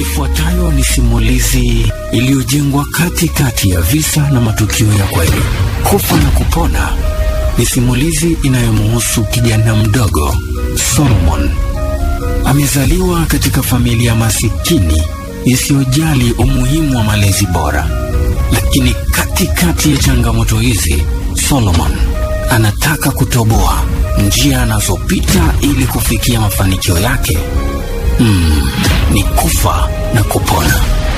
Ifuatayo ni simulizi iliyojengwa katikati ya visa na matukio ya kweli. Kufa na Kupona ni simulizi inayomhusu kijana mdogo Solomon. Amezaliwa katika familia masikini isiyojali umuhimu wa malezi bora, lakini katikati ya changamoto hizi, Solomon anataka kutoboa njia anazopita ili kufikia mafanikio yake. Mm, ni kufa na kupona.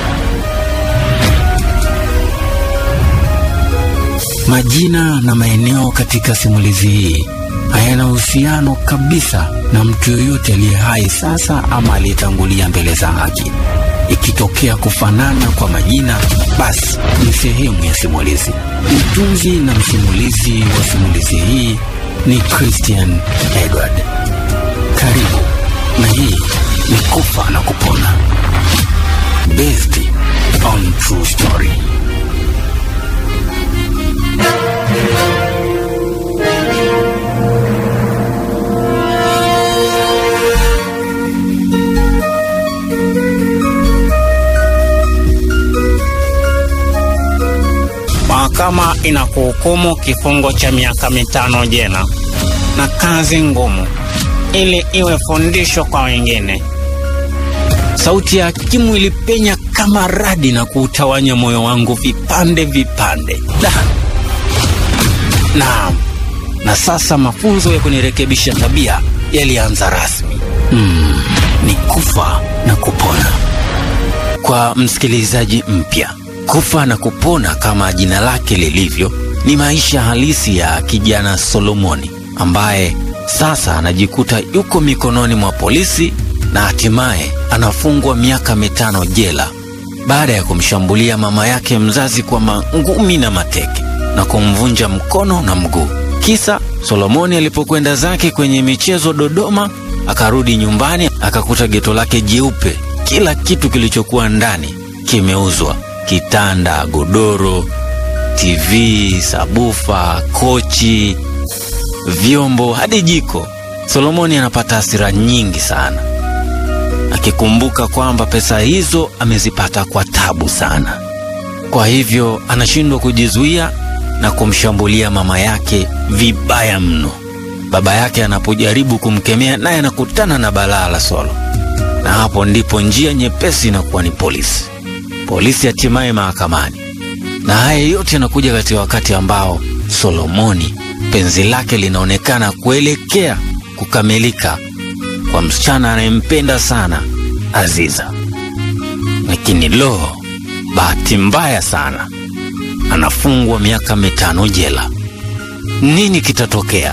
Majina na maeneo katika simulizi hii hayana uhusiano kabisa na mtu yoyote aliye hai sasa ama aliyetangulia mbele za haki. Ikitokea kufanana kwa majina, basi ni sehemu ya simulizi. Mtunzi na msimulizi wa simulizi hii ni Christian Edward. Karibu, na hii ni Kufa na Kupona, based on true story. Mahakama inakuhukumu kifungo cha miaka mitano jela na kazi ngumu ili iwe fundisho kwa wengine. Sauti ya hakimu ilipenya kama radi na kuutawanya moyo wangu vipande vipande. Da. Naam, na sasa mafunzo ya kunirekebisha tabia yalianza rasmi. Mm, ni kufa na kupona. Kwa msikilizaji mpya, kufa na kupona kama jina lake lilivyo, ni maisha halisi ya kijana Solomoni ambaye sasa anajikuta yuko mikononi mwa polisi na hatimaye anafungwa miaka mitano jela baada ya kumshambulia mama yake mzazi kwa mangumi na mateke na kumvunja mkono na mguu. Kisa Solomoni alipokwenda zake kwenye michezo Dodoma, akarudi nyumbani akakuta geto lake jeupe, kila kitu kilichokuwa ndani kimeuzwa: kitanda, godoro, TV, sabufa, kochi, vyombo hadi jiko. Solomoni anapata hasira nyingi sana, akikumbuka kwamba pesa hizo amezipata kwa tabu sana. Kwa hivyo anashindwa kujizuia na kumshambulia mama yake vibaya mno. Baba yake anapojaribu kumkemea, naye anakutana na balaa la Solo, na hapo ndipo njia nyepesi inakuwa ni polisi. Polisi hatimaye mahakamani, na haya yote yanakuja katika wakati ambao Solomoni penzi lake linaonekana kuelekea kukamilika kwa msichana anayempenda sana Aziza. Lakini lo, bahati mbaya sana, anafungwa miaka mitano jela. Nini kitatokea?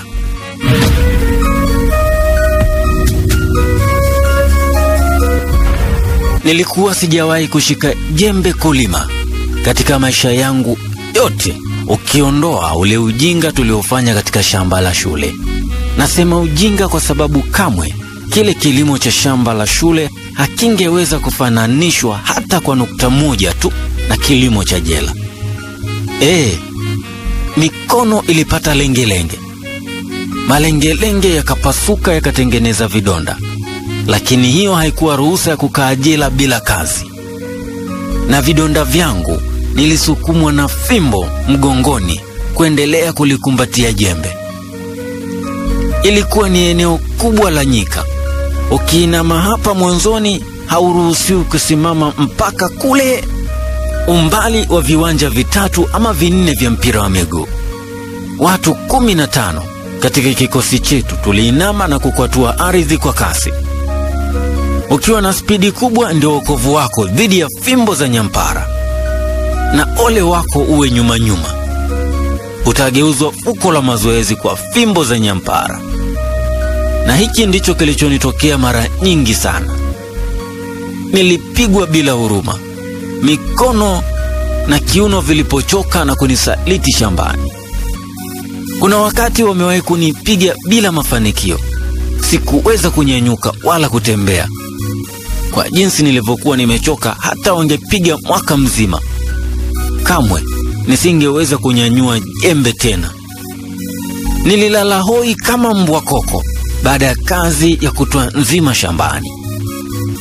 Nilikuwa sijawahi kushika jembe kulima katika maisha yangu yote, ukiondoa ule ujinga tuliofanya katika shamba la shule. Nasema ujinga kwa sababu kamwe kile kilimo cha shamba la shule hakingeweza kufananishwa hata kwa nukta moja tu na kilimo cha jela. E, mikono ilipata lengelenge, malengelenge yakapasuka yakatengeneza vidonda, lakini hiyo haikuwa ruhusa ya kukaa jela bila kazi. Na vidonda vyangu nilisukumwa na fimbo mgongoni kuendelea kulikumbatia jembe. Ilikuwa ni eneo kubwa la nyika. Ukiinama hapa mwanzoni, hauruhusiwi kusimama mpaka kule umbali wa viwanja vitatu ama vinne vya mpira wa miguu. Watu kumi na tano katika kikosi chetu tuliinama na kukwatua ardhi kwa kasi. Ukiwa na spidi kubwa, ndio wokovu wako dhidi ya fimbo za nyampara, na ole wako uwe nyuma nyuma, utageuzwa fuko la mazoezi kwa fimbo za nyampara. Na hiki ndicho kilichonitokea mara nyingi sana. Nilipigwa bila huruma, mikono na kiuno vilipochoka na kunisaliti shambani. Kuna wakati wamewahi kunipiga bila mafanikio, sikuweza kunyanyuka wala kutembea. Kwa jinsi nilivyokuwa nimechoka, hata wangepiga mwaka mzima, kamwe nisingeweza kunyanyua jembe tena. Nililala hoi kama mbwa koko baada ya kazi ya kutwa nzima shambani.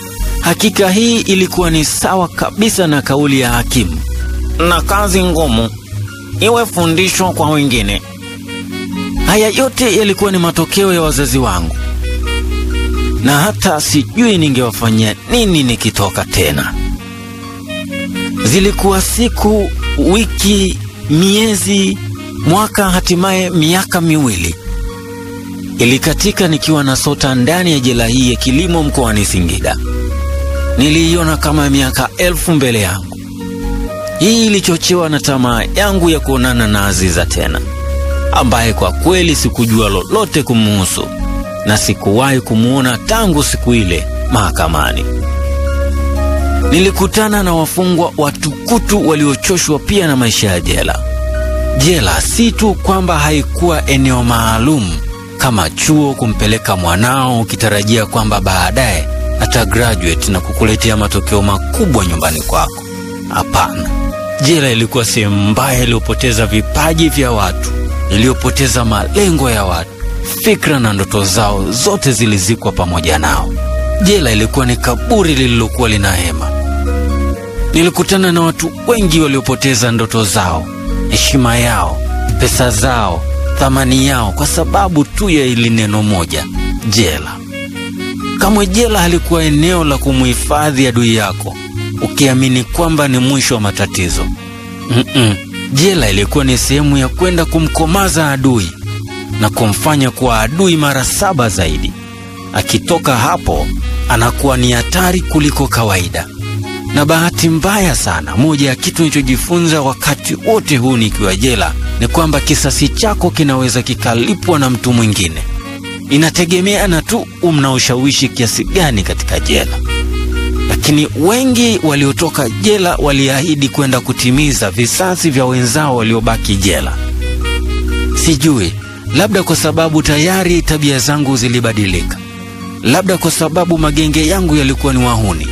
Hakika hii ilikuwa ni sawa kabisa na kauli ya hakimu, na kazi ngumu iwe fundisho kwa wengine. haya yote yalikuwa ni matokeo ya wazazi wangu, na hata sijui ningewafanyia nini nikitoka tena. Zilikuwa siku, wiki, miezi, mwaka, hatimaye miaka miwili ilikatika nikiwa nasota ndani ya jela hii ya kilimo mkoani Singida. Niliiona kama miaka elfu mbele yangu. Hii ilichochewa na tamaa yangu ya kuonana na Aziza tena, ambaye kwa kweli sikujua lolote kumuhusu na sikuwahi kumwona tangu siku ile mahakamani. Nilikutana na wafungwa watukutu waliochoshwa pia na maisha ya jela. Jela si tu kwamba haikuwa eneo maalum kama chuo kumpeleka mwanao ukitarajia kwamba baadaye ata graduate na kukuletea matokeo makubwa nyumbani kwako. Hapana, jela ilikuwa sehemu mbaya iliyopoteza vipaji vya watu, iliyopoteza malengo ya watu, fikra na ndoto zao zote zilizikwa pamoja nao. Jela ilikuwa ni kaburi lililokuwa lina hema. Nilikutana na watu wengi waliopoteza ndoto zao, heshima yao, pesa zao, thamani yao kwa sababu tu ya ili neno moja, jela. Kamwe jela halikuwa eneo la kumhifadhi adui yako ukiamini kwamba ni mwisho wa matatizo. Mm-mm. Jela ilikuwa ni sehemu ya kwenda kumkomaza adui na kumfanya kuwa adui mara saba zaidi. Akitoka hapo anakuwa ni hatari kuliko kawaida. Na bahati mbaya sana, moja ya kitu nilichojifunza wakati wote huu nikiwa jela ni kwamba kisasi chako kinaweza kikalipwa na mtu mwingine. Inategemeana tu mna ushawishi kiasi gani katika jela. Lakini wengi waliotoka jela waliahidi kwenda kutimiza visasi vya wenzao waliobaki jela. Sijui, labda kwa sababu tayari tabia zangu zilibadilika, labda kwa sababu magenge yangu yalikuwa ni wahuni,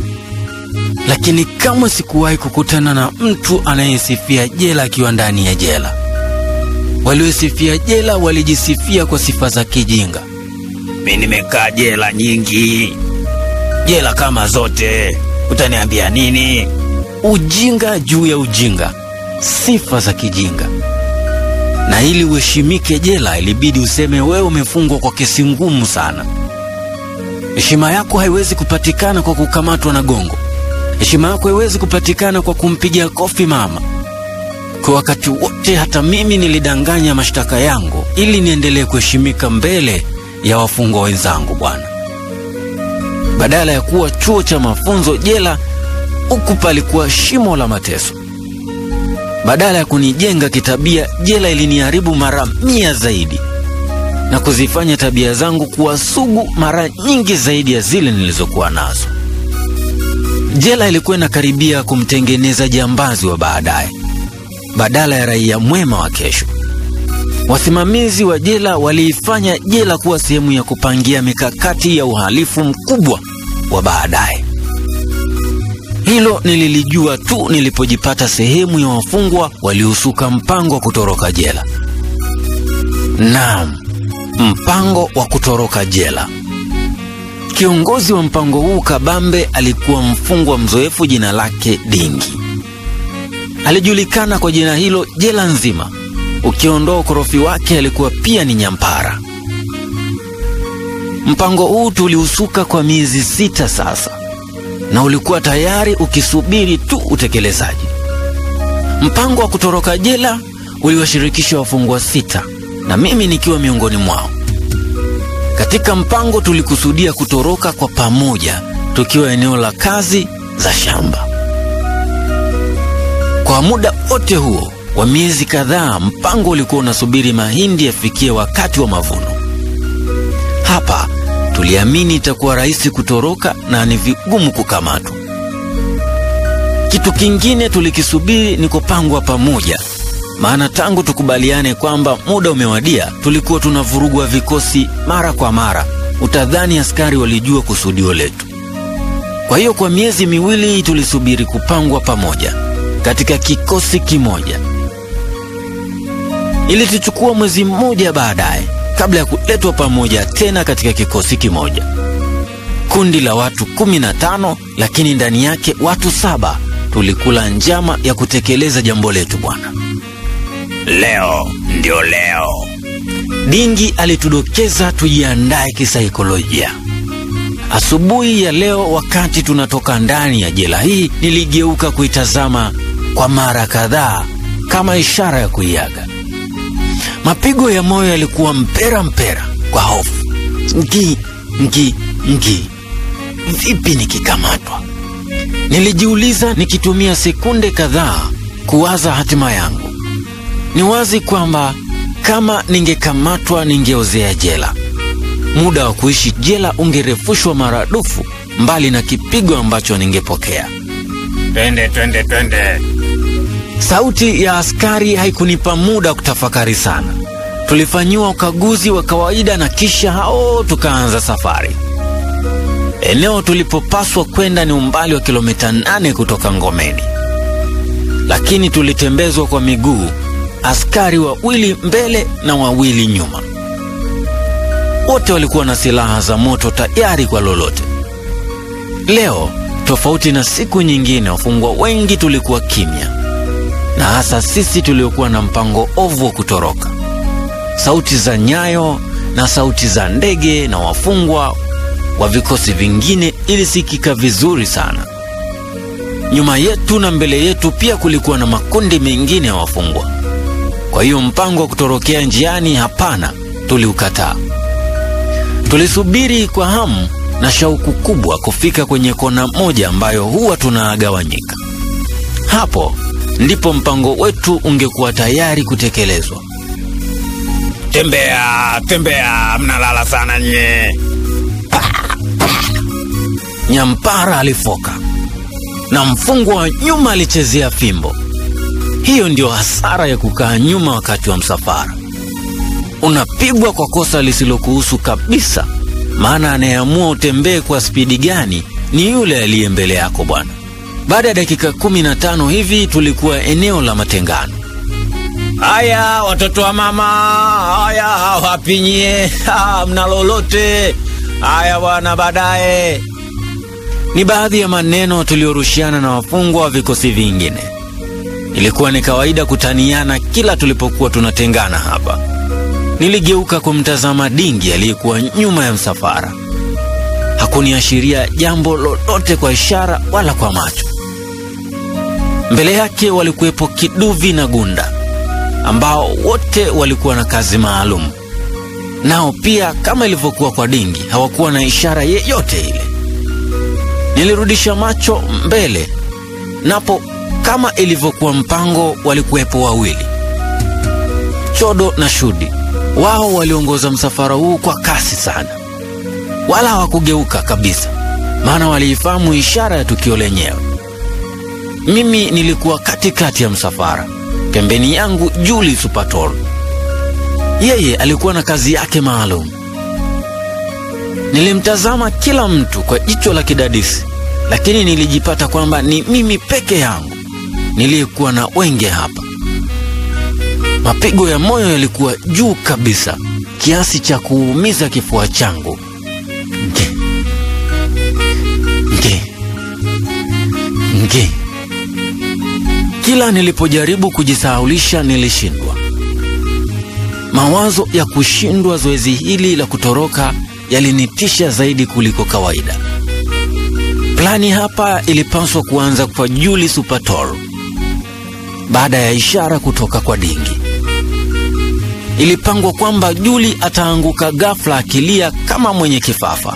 lakini kamwe sikuwahi kukutana na mtu anayesifia jela akiwa ndani ya jela. Waliosifia jela walijisifia kwa sifa za kijinga. Mi nimekaa jela nyingi, jela kama zote, utaniambia nini? Ujinga juu ya ujinga, sifa za kijinga. Na ili uheshimike jela, ilibidi useme wewe umefungwa kwa kesi ngumu sana. Heshima yako haiwezi kupatikana kwa kukamatwa na gongo. Heshima yako haiwezi kupatikana kwa kumpigia kofi mama. Kwa wakati wote, hata mimi nilidanganya mashtaka yangu ili niendelee kuheshimika mbele ya wafungwa wenzangu bwana. Badala ya kuwa chuo cha mafunzo, jela huku palikuwa shimo la mateso. Badala ya kunijenga kitabia, jela iliniharibu mara mia zaidi na kuzifanya tabia zangu kuwa sugu mara nyingi zaidi ya zile nilizokuwa nazo. Jela ilikuwa inakaribia kumtengeneza jambazi wa baadaye badala ya raia mwema wa kesho. Wasimamizi wa jela waliifanya jela kuwa sehemu ya kupangia mikakati ya uhalifu mkubwa wa baadaye. Hilo nililijua tu nilipojipata sehemu ya wafungwa waliosuka mpango wa kutoroka jela. Naam, mpango wa kutoroka jela. Kiongozi wa mpango huu kabambe alikuwa mfungwa mzoefu jina lake Dingi. Alijulikana kwa jina hilo jela nzima. Ukiondoa ukorofi wake, alikuwa pia ni nyampara. Mpango huu tuliusuka kwa miezi sita sasa, na ulikuwa tayari ukisubiri tu utekelezaji. Mpango wa kutoroka jela uliwashirikisha wafungwa sita na mimi nikiwa miongoni mwao. Katika mpango tulikusudia kutoroka kwa pamoja tukiwa eneo la kazi za shamba. Kwa muda wote huo wa miezi kadhaa, mpango ulikuwa unasubiri mahindi yafikie wakati wa mavuno. Hapa tuliamini itakuwa rahisi kutoroka na ni vigumu kukamatwa. Kitu kingine tulikisubiri ni kupangwa pamoja, maana tangu tukubaliane kwamba muda umewadia, tulikuwa tunavurugwa vikosi mara kwa mara. Utadhani askari walijua kusudio letu. Kwa hiyo kwa miezi miwili tulisubiri kupangwa pamoja katika kikosi kimoja. Ilituchukua mwezi mmoja baadaye kabla ya kuletwa pamoja tena katika kikosi kimoja. kundi la watu kumi na tano, lakini ndani yake watu saba tulikula njama ya kutekeleza jambo letu bwana. Leo ndio leo. Dingi alitudokeza tujiandae kisaikolojia. Asubuhi ya leo, wakati tunatoka ndani ya jela hii, niligeuka kuitazama kwa mara kadhaa kama ishara ya kuiaga. Mapigo ya moyo yalikuwa mpera mpera kwa hofu. Ngi ngi ngi, vipi nikikamatwa? Nilijiuliza nikitumia sekunde kadhaa kuwaza hatima yangu. Ni wazi kwamba kama ningekamatwa ningeozea jela. Muda wa kuishi jela ungerefushwa maradufu, mbali na kipigo ambacho ningepokea. Twende, twende, twende. Sauti ya askari haikunipa muda wa kutafakari sana. Tulifanyiwa ukaguzi wa kawaida na kisha hao tukaanza safari. Eneo tulipopaswa kwenda ni umbali wa kilomita nane kutoka Ngomeni, lakini tulitembezwa kwa miguu, askari wawili mbele na wawili nyuma. Wote walikuwa na silaha za moto tayari kwa lolote. Leo, tofauti na siku nyingine, wafungwa wengi tulikuwa kimya, na hasa sisi tuliokuwa na mpango ovu wa kutoroka. Sauti za nyayo na sauti za ndege na wafungwa wa vikosi vingine ilisikika vizuri sana. Nyuma yetu na mbele yetu pia kulikuwa na makundi mengine ya wafungwa. Kwa hiyo mpango wa kutorokea njiani, hapana, tuliukataa. Tulisubiri kwa hamu na shauku kubwa kufika kwenye kona moja ambayo huwa tunagawanyika. Hapo ndipo mpango wetu ungekuwa tayari kutekelezwa. Tembea, tembea, mnalala sana nye. Nyampara alifoka na mfungwa wa nyuma alichezea fimbo. Hiyo ndio hasara ya kukaa nyuma wakati wa msafara. Unapigwa kwa kosa lisilokuhusu kabisa, maana anayeamua utembee kwa spidi gani ni yule aliye mbele yako bwana. Baada ya dakika kumi na tano hivi tulikuwa eneo la matengano. Haya watoto wa mama, haya wapinyie, mna lolote? Haya bwana, baadaye. Ni baadhi ya maneno tuliorushiana na wafungwa wa vikosi vingine. Ilikuwa ni kawaida kutaniana kila tulipokuwa tunatengana hapa. Niligeuka kumtazama Dingi aliyekuwa nyuma ya msafara. Hakuniashiria jambo lolote kwa ishara wala kwa macho. Mbele yake walikuwepo Kiduvi na Gunda ambao wote walikuwa na kazi maalum. Nao pia kama ilivyokuwa kwa Dingi hawakuwa na ishara yeyote ile. Nilirudisha macho mbele, napo kama ilivyokuwa mpango, walikuwepo wawili, Chodo na Shudi. Wao waliongoza msafara huu kwa kasi sana, wala hawakugeuka kabisa, maana waliifahamu ishara ya tukio lenyewe. Mimi nilikuwa katikati ya msafara, pembeni yangu Juli Supatol. Yeye alikuwa na kazi yake maalum. Nilimtazama kila mtu kwa jicho la kidadisi, lakini nilijipata kwamba ni mimi peke yangu niliyekuwa na wenge hapa. Mapigo ya moyo yalikuwa juu kabisa kiasi cha kuumiza kifua changu. Nge nge nge. Kila nilipojaribu kujisahaulisha nilishindwa. Mawazo ya kushindwa zoezi hili la kutoroka yalinitisha zaidi kuliko kawaida. Plani hapa ilipaswa kuanza kwa Juli Supatol baada ya ishara kutoka kwa Dingi. Ilipangwa kwamba Juli ataanguka ghafla akilia kama mwenye kifafa,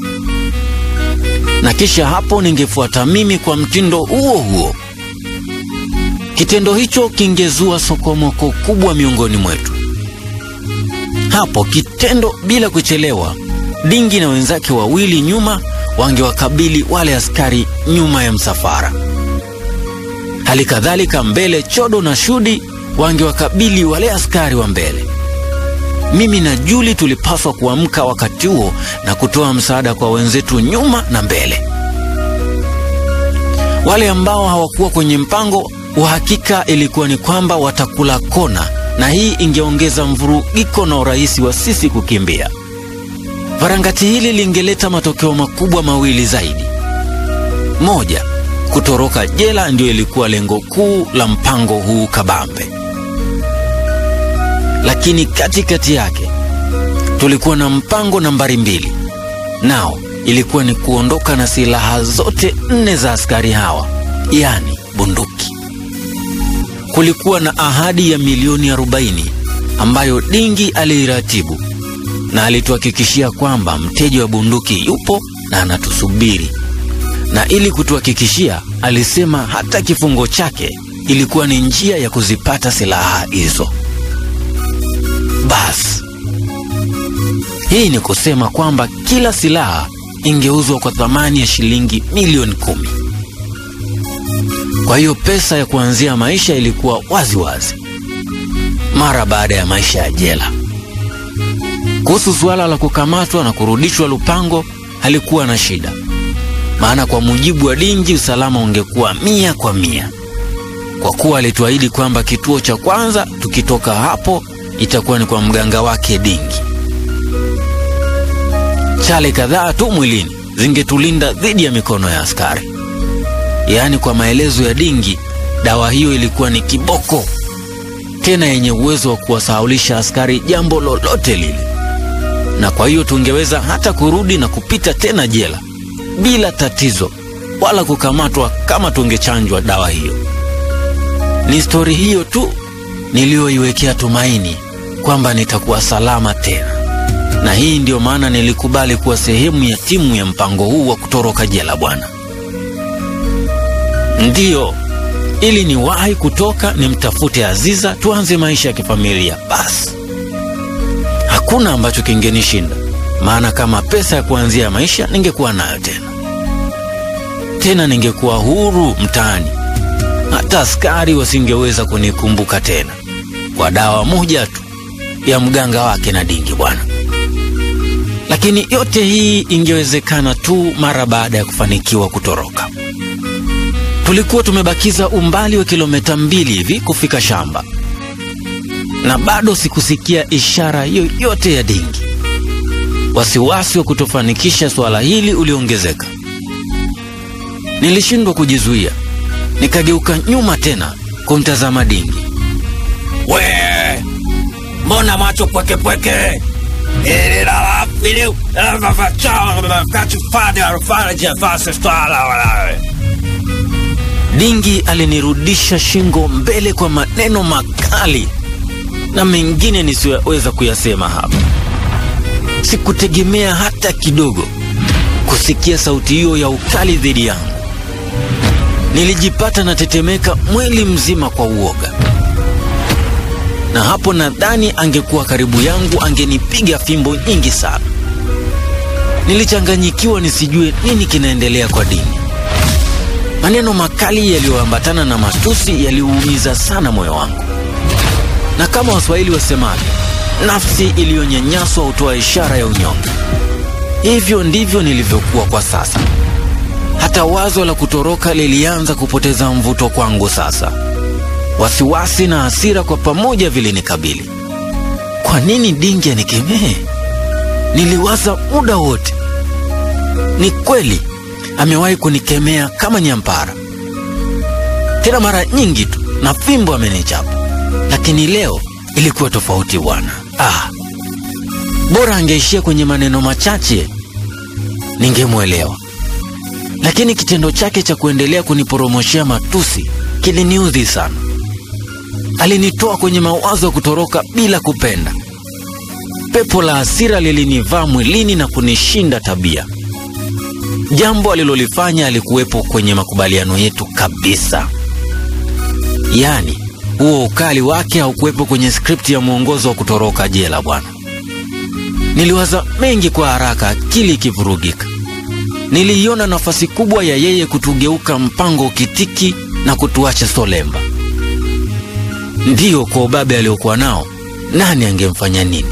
na kisha hapo ningefuata mimi kwa mtindo huo huo. Kitendo hicho kingezua sokomoko kubwa miongoni mwetu. Hapo kitendo, bila kuchelewa, Dingi na wenzake wawili nyuma wangewakabili wale askari nyuma ya msafara. Hali kadhalika mbele, Chodo na Shudi wangewakabili wale askari wa mbele. Mimi na Juli tulipaswa kuamka wakati huo na kutoa msaada kwa wenzetu nyuma na mbele. Wale ambao hawakuwa kwenye mpango, uhakika ilikuwa ni kwamba watakula kona, na hii ingeongeza mvurugiko na urahisi wa sisi kukimbia. Varangati hili lingeleta matokeo makubwa mawili zaidi. Moja, kutoroka jela ndio ilikuwa lengo kuu la mpango huu kabambe, lakini katikati yake tulikuwa na mpango nambari mbili, nao ilikuwa ni kuondoka na silaha zote nne za askari hawa, yaani bunduki. Kulikuwa na ahadi ya milioni 40 ambayo Dingi aliiratibu na alituhakikishia kwamba mteja wa bunduki yupo na anatusubiri, na ili kutuhakikishia, alisema hata kifungo chake ilikuwa ni njia ya kuzipata silaha hizo. Basi hii ni kusema kwamba kila silaha ingeuzwa kwa thamani ya shilingi milioni kumi. Kwa hiyo pesa ya kuanzia maisha ilikuwa wazi wazi mara baada ya maisha ya jela. Kuhusu suala la kukamatwa na kurudishwa Lupango halikuwa na shida, maana kwa mujibu wa Dingi usalama ungekuwa mia kwa mia, kwa kuwa alituahidi kwamba kituo cha kwanza tukitoka hapo itakuwa ni kwa mganga wake Dingi. Chale kadhaa tu mwilini zingetulinda dhidi ya mikono ya askari. Yaani, kwa maelezo ya Dingi, dawa hiyo ilikuwa ni kiboko, tena yenye uwezo wa kuwasahaulisha askari jambo lolote lile, na kwa hiyo tungeweza hata kurudi na kupita tena jela bila tatizo, wala kukamatwa kama tungechanjwa dawa hiyo. Ni stori hiyo tu niliyoiwekea tumaini kwamba nitakuwa salama tena, na hii ndiyo maana nilikubali kuwa sehemu ya timu ya mpango huu wa kutoroka jela bwana. Ndiyo, ili niwahi kutoka nimtafute Aziza, tuanze maisha ya kifamilia. Basi hakuna ambacho kingenishinda, maana kama pesa ya kuanzia maisha ningekuwa nayo tena tena, ningekuwa huru mtaani, hata askari wasingeweza kunikumbuka tena, kwa dawa moja tu ya mganga wake na Dingi bwana. Lakini yote hii ingewezekana tu mara baada ya kufanikiwa kutoroka. Tulikuwa tumebakiza umbali wa kilomita mbili hivi kufika shamba, na bado sikusikia ishara yoyote ya Dingi. Wasiwasi wa kutofanikisha swala hili uliongezeka. Nilishindwa kujizuia, nikageuka nyuma tena kumtazama Dingi. We, mbona macho pweke pweke? Dingi alinirudisha shingo mbele kwa maneno makali na mengine nisiyoweza kuyasema hapa. Sikutegemea hata kidogo kusikia sauti hiyo ya ukali dhidi yangu. Nilijipata natetemeka mwili mzima kwa uoga, na hapo nadhani angekuwa karibu yangu angenipiga fimbo nyingi sana. Nilichanganyikiwa nisijue nini kinaendelea kwa Dingi. Maneno makali yaliyoambatana na matusi yaliuumiza sana moyo wangu, na kama Waswahili wasemavyo, nafsi iliyonyanyaswa hutoa ishara ya unyonge. Hivyo ndivyo nilivyokuwa kwa sasa. Hata wazo la kutoroka lilianza kupoteza mvuto kwangu sasa. Wasiwasi na hasira kwa pamoja vilinikabili. Kwa nini Dingi anikemee? Niliwaza muda wote. Ni kweli amewahi kunikemea kama nyampara, tena mara nyingi tu, na fimbo amenichapa, lakini leo ilikuwa tofauti bwana. Ah, bora angeishia kwenye maneno machache ningemwelewa, lakini kitendo chake cha kuendelea kuniporomoshea matusi kiliniudhi sana. Alinitoa kwenye mawazo ya kutoroka bila kupenda. Pepo la hasira lilinivaa mwilini na kunishinda tabia. Jambo alilolifanya alikuwepo kwenye makubaliano yetu kabisa, yaani huo ukali wake haukuwepo kwenye skripti ya mwongozo wa kutoroka jela bwana. Niliwaza mengi kwa haraka, akili ikivurugika. Niliiona nafasi kubwa ya yeye kutugeuka mpango ukitiki na kutuacha solemba. Ndiyo, kwa ubabe aliokuwa nao, nani angemfanya nini?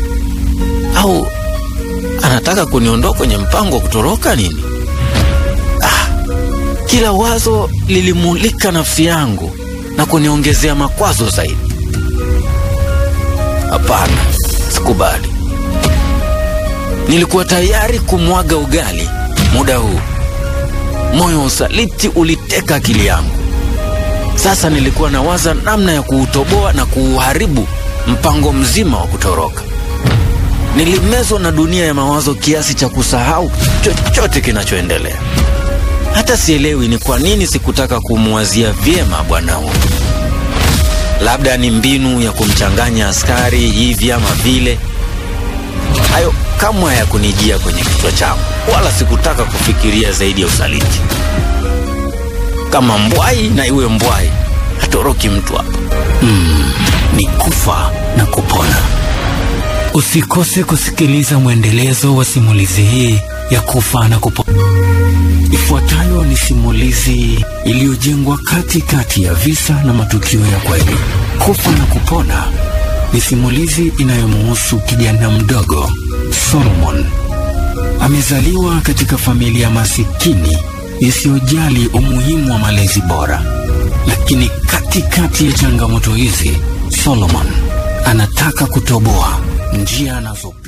Au anataka kuniondoa kwenye mpango wa kutoroka nini? Ah, kila wazo lilimulika nafsi yangu na kuniongezea makwazo zaidi. Hapana, sikubali. Nilikuwa tayari kumwaga ugali muda huu. Moyo wa usaliti uliteka akili yangu. Sasa nilikuwa nawaza namna ya kuutoboa na kuuharibu mpango mzima wa kutoroka. Nilimezwa na dunia ya mawazo kiasi cha kusahau chochote kinachoendelea. Hata sielewi ni kwa nini sikutaka kumwazia vyema bwana huyu. Labda ni mbinu ya kumchanganya askari hivi ama vile. Hayo kamwe hayakunijia kwenye kichwa changu, wala sikutaka kufikiria zaidi ya usaliti. Kama mbwai na iwe mbwai, hatoroki mtu hapa. Mm, ni kufa na kupona. Usikose kusikiliza mwendelezo wa simulizi hii ya kufa na kupona. Ifuatayo ni simulizi iliyojengwa katikati ya visa na matukio ya kweli. Kufa na kupona ni simulizi inayomuhusu kijana mdogo Solomon. Amezaliwa katika familia masikini isiyojali umuhimu wa malezi bora, lakini katikati ya changamoto hizi, Solomon anataka kutoboa njia anazo